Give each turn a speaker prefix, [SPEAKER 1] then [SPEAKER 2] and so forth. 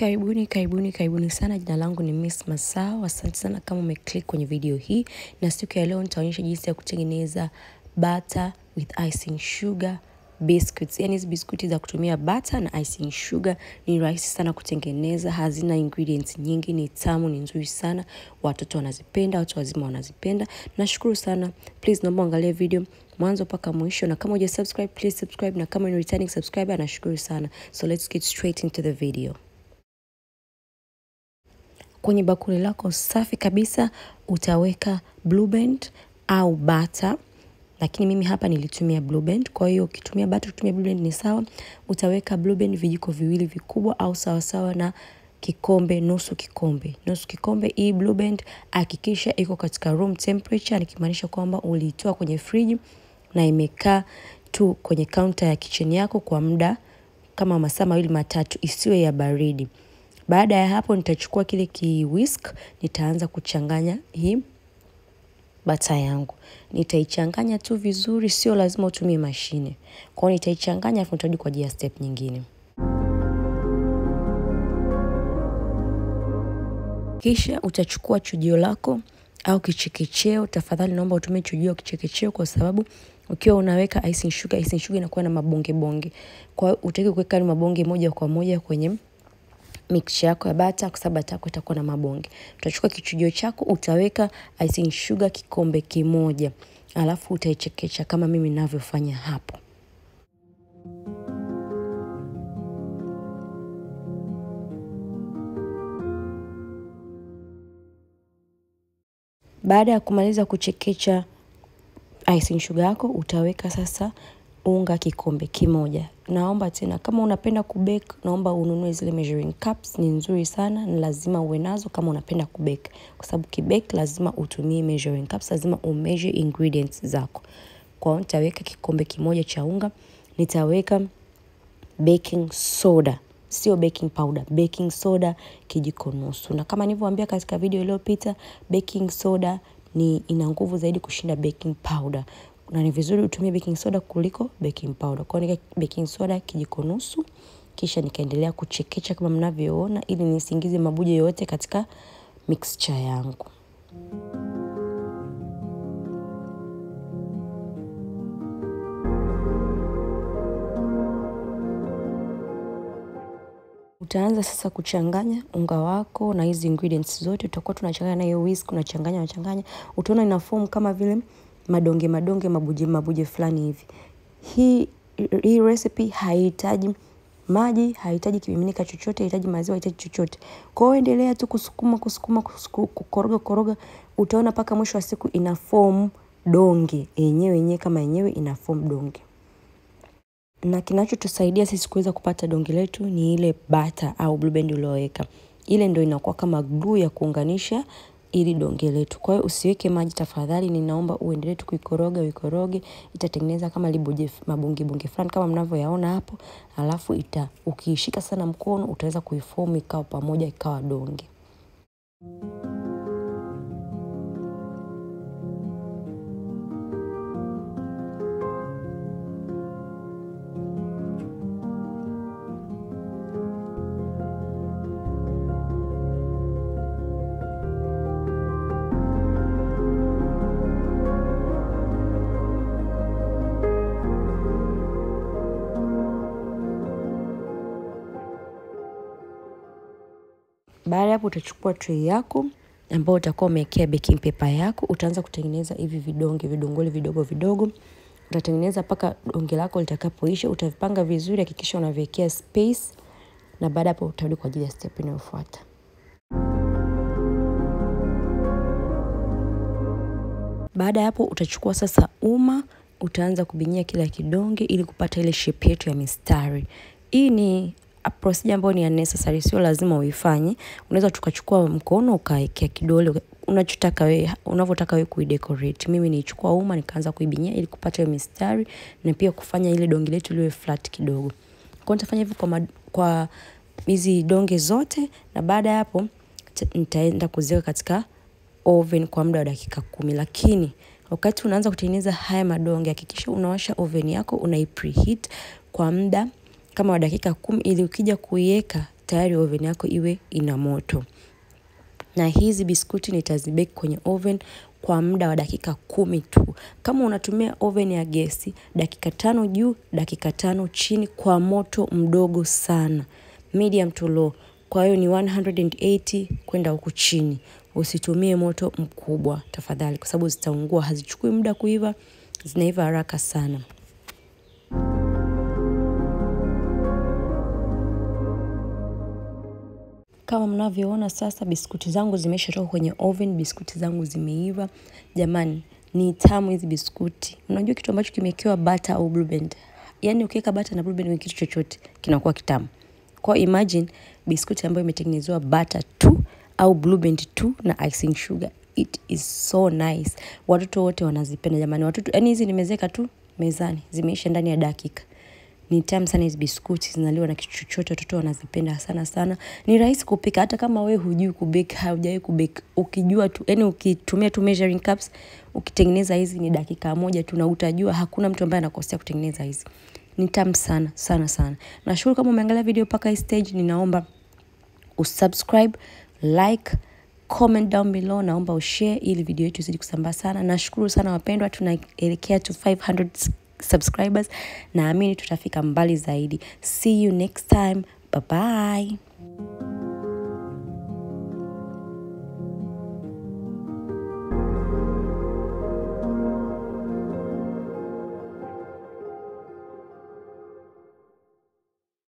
[SPEAKER 1] Karibuni, karibuni, karibuni sana. Jina langu ni Miss Masao. Asante sana kama umeclick kwenye video hii, na siku ya leo nitaonyesha jinsi ya kutengeneza butter with icing sugar biscuits. Yani hizi biskuti za kutumia butter na icing sugar ni rahisi sana kutengeneza, hazina ingredients nyingi, ni tamu, ni nzuri sana, watoto wanazipenda, watu wazima wanazipenda. Nashukuru sana, please naomba angalie video mwanzo mpaka mwisho, na kama hujasubscribe please subscribe, na kama ni returning subscriber nashukuru sana. So let's get straight into the video. Kwenye bakuli lako safi kabisa utaweka Blue Band au bata, lakini mimi hapa nilitumia Blue Band. Kwa hiyo ukitumia bata, ukitumia Blue Band ni sawa. Utaweka Blue Band vijiko viwili vikubwa au sawasawa na kikombe, nusu kikombe, nusu kikombe. Hii Blue Band hakikisha iko katika room temperature, nikimaanisha kwamba uliitoa kwenye friji na imekaa tu kwenye kaunta ya kitchen yako kwa muda kama masaa mawili matatu, isiwe ya baridi. Baada ya hapo nitachukua kile ki whisk, nitaanza kuchanganya hii bata yangu. Nitaichanganya tu vizuri, sio lazima utumie mashine. Kwa hiyo nitaichanganya afu nitarudi kwa ajili ya step nyingine. Kisha utachukua chujio lako au kichekecheo. Tafadhali naomba utumie chujio au kichekecheo, kwa sababu ukiwa unaweka icing sugar, icing sugar inakuwa na mabonge bonge. Kwa hiyo utaki kuweka ni mabonge moja kwa moja kwenye mixture yako ya bata, kwa sababu bata yako itakuwa na mabonge. Utachukua kichujio chako, utaweka icing sugar kikombe kimoja, alafu utaichekecha kama mimi ninavyofanya hapo. Baada ya kumaliza kuchekecha icing sugar yako, utaweka sasa unga kikombe kimoja. Naomba tena, kama unapenda kubake, naomba ununue zile measuring cups. Ni nzuri sana, ni lazima uwe nazo kama unapenda kubake, kwa sababu kibake lazima utumie measuring cups, lazima umeasure ingredients zako. Kwa hiyo nitaweka kikombe kimoja cha unga, nitaweka baking soda, sio baking powder, baking soda kijiko nusu. Na kama nilivyowaambia katika video iliyopita, baking soda ni ina nguvu zaidi kushinda baking powder na ni vizuri utumie baking soda kuliko baking powder. Kwa hiyo nika baking soda kijiko nusu, kisha nikaendelea kuchekecha kama mnavyoona, ili nisiingize mabuje yote katika mixture yangu. Utaanza sasa kuchanganya unga wako na hizi ingredients zote, utakuwa tunachanganya na hiyo whisk, unachanganya unachanganya, utaona ina form kama vile madonge madonge mabuje mabuje fulani hivi. Hii hii recipe haihitaji maji, haihitaji kimiminika chochote, haihitaji maziwa, haihitaji chochote. Kwa hiyo endelea tu kusukuma kusukuma kukoroga koroga, utaona mpaka mwisho wa siku ina form donge yenyewe yenyewe kama yenyewe ina form donge. Na kinachotusaidia sisi kuweza kupata donge letu ni ile bata au blue band ulioweka. Ile ndio inakuwa kama glue ya kuunganisha ili donge letu. Kwa hiyo usiweke maji tafadhali, ninaomba uendelee tu kuikoroga uikoroge, itatengeneza kama libuje mabonge bonge fulani kama mnavyoyaona hapo, alafu ita ukiishika sana mkono utaweza kuiform ikawa pamoja ikawa donge. Baada ya hapo utachukua tray yako ambayo utakuwa umewekea baking paper yako, utaanza kutengeneza hivi vidonge vidongole vidogo vidogo. Utatengeneza mpaka donge lako litakapoisha, utavipanga vizuri, hakikisha unaviwekea space, na baada hapo utarudi kwa ajili ya step inayofuata. Baada ya hapo utachukua sasa uma, utaanza kubinyia kila kidonge ili kupata ile shape yetu ya mistari. Hii ni procedure ambayo ni unnecessary, sio lazima uifanye. Unaweza tukachukua mkono ukawekea kidole unachotaka wewe, unavyotaka wewe kuidecorate. Mimi nilichukua uma nikaanza kuibinyia ili kupata hiyo mistari na pia kufanya ile donge letu liwe flat kidogo. Kwa nitafanya hivyo kwa kwa hizi donge zote, na baada ya hapo nitaenda kuziweka katika oven kwa muda wa dakika kumi, lakini wakati unaanza kutengeneza haya madonge hakikisha unawasha oven yako unai preheat kwa muda kama wa dakika kumi ili ukija kuiweka tayari oven yako iwe ina moto na hizi biskuti nitazibeki kwenye oven kwa muda wa dakika kumi tu. Kama unatumia oven ya gesi, dakika tano juu, dakika tano chini kwa moto mdogo sana, medium to low. Kwa hiyo ni 180 kwenda huku chini. Usitumie moto mkubwa tafadhali, kwa sababu zitaungua, hazichukui muda kuiva, zinaiva haraka sana. Kama mnavyoona sasa, biskuti zangu zimeshatoka kwenye oven, biskuti zangu zimeiva. Jamani, ni tamu hizi biskuti. Unajua kitu ambacho kimewekewa butter au blue band, yaani ukiweka butter na blue band kwenye kitu chochote kinakuwa kitamu. Kwa imagine biskuti ambayo imetengenezewa butter tu au blue band tu na icing sugar, it is so nice. Watoto wote wanazipenda jamani, watoto yaani hizi nimezeka tu mezani, zimeisha ndani ya dakika ni tamu sana hizi biskuti, zinaliwa na kitu chochote, watoto wanazipenda sana sana. Ni rahisi kupika, hata kama we hujui kubake, haujawahi kubake, ukijua tu, yani ukitumia tu measuring cups, ukitengeneza hizi ni dakika moja tu, na utajua hakuna mtu ambaye anakosea kutengeneza hizi. Ni tamu sana sana sana. Nashukuru kama umeangalia video mpaka hii stage, ninaomba usubscribe, like, comment down below, naomba ushare ili video yetu izidi kusambaa sana. Nashukuru sana wapendwa, tunaelekea to 500 subscribers. Naamini tutafika mbali zaidi. See you next time. Bye bye.